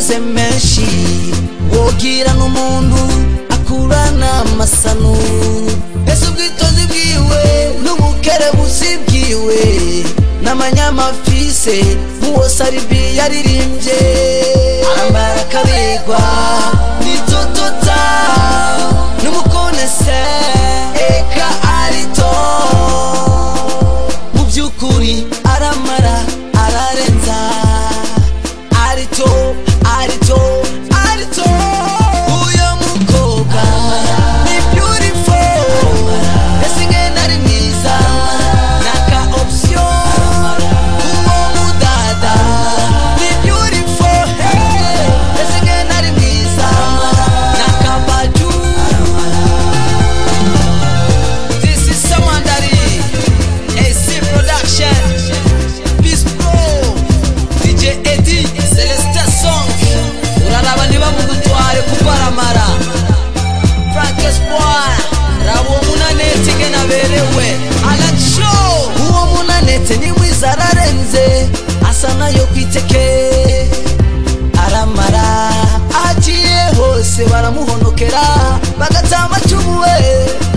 afise menshi wogira n'umuntu akurana amasanu ese ubwitonzi bwiwe n'ubukerebusi bwiwe n'amanyamafise nk'uwo saribi yaririmbye arambara akabigwa nitotota n'umukonese eka arito mu by'ukuri aramara ararenza arito arito arito uyo mukobwa ni beautiful ese ngena ari mwiza naka option uwo mudada ni beautiful hey. ese ngena ari mwiza naka baju This is Samandari AC Production Peace Pro DJ Eddie Celeste Song uraraba ntibamugutware kuparamara Frank Espoir raba uwo munanete nge naberewe Alan Show uwo munanete ni mwiza ararenze asa nayo kwiteke aramara agiye hose baramuhonokera bagatamba cyumuwe